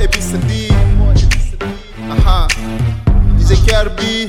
ABCD. Aha. DJ KRB.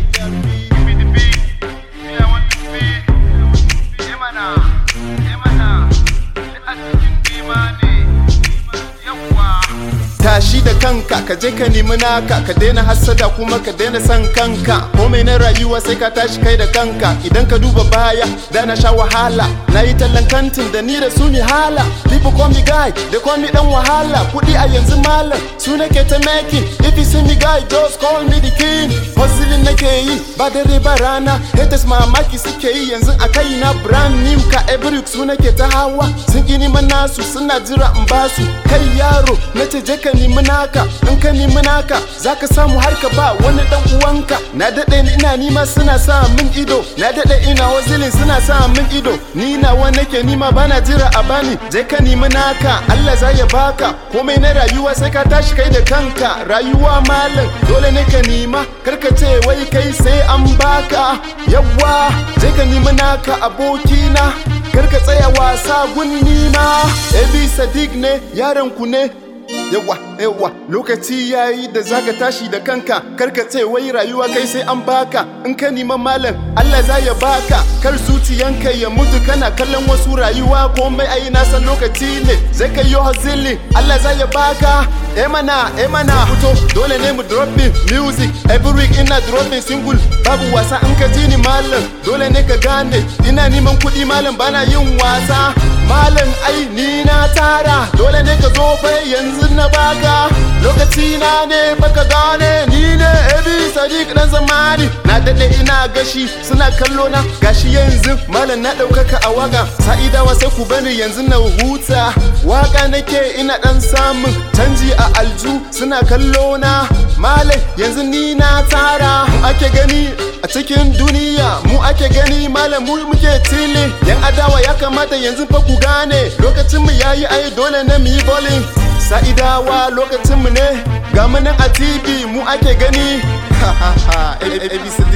tashi da kanka ka je ka nemi naka ka daina hassada kuma ka daina san kanka komai na rayuwa sai ka tashi kai da kanka idan ka duba baya da na sha wahala na yi tallan kantin da ni da su ni hala people call me guy they call me dan wahala kudi a yanzu malam su nake ta making if you see me guy just call me the king hustling nake yi ba dare ba rana haters mamaki suke yi yanzu a kai na brand new ka every su nake ta hawa sun ki neman nasu suna jira in basu kai yaro na ce je ka nemi naka in ka nemi naka zaka samu har ka ba wani dan uwanka na dade ni ina nima suna sa min ido na dade ina wazilin suna sa min ido ni nawa nake nima bana jira a bani je ka nemi naka Allah za ya baka komai na rayuwa sai ka tashi kai da kanka rayuwa malam dole ne ka nima karka ce wai kai sai an baka yawa je ka nemi naka abokina karka tsaya wasa gunni ma Ebi Sadiq ne yaron ku ne yawa yawa lokaci yayi da zaka tashi da kanka karka ce wai rayuwa kai sai an baka in ka nima malam Allah za ya baka kar zuciyanka ya mutu kana kallon wasu rayuwa komai ai na san lokaci ne zai kai yo hazili Allah za ya baka emana emana fito dole ne mu dropping music every week ina dropping single babu wasa in ka ji ni malam dole ne ka gane ina neman kuɗi malam bana yin wasa malam ai ni na tara dole ne ka zo fa yanzu na baka lokaci na ne baka gane ni ne ebi sadiq dan zamani na dade ina gashi suna kallo na gashi yanzu malam na daukaka a waka sa'idawa sai ku bani yanzu na huta waka nake ina dan samun canji a alju suna kallo na malam yanzu ni na tara mu ake gani a cikin duniya mu ake gani malam mu muke tili yan adawa ya kamata yanzu fa ku gane lokacin mu yayi ai dole ne mu yi bowling sa'idawa lokacin mu ne ga mu nan a tv mu ake gani ha ha ha abcd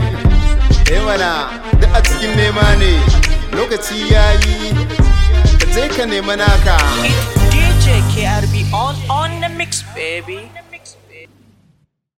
eh mana duk a cikin nema ne lokaci yayi ka je ka nema naka DJ KRB on on the mix, baby.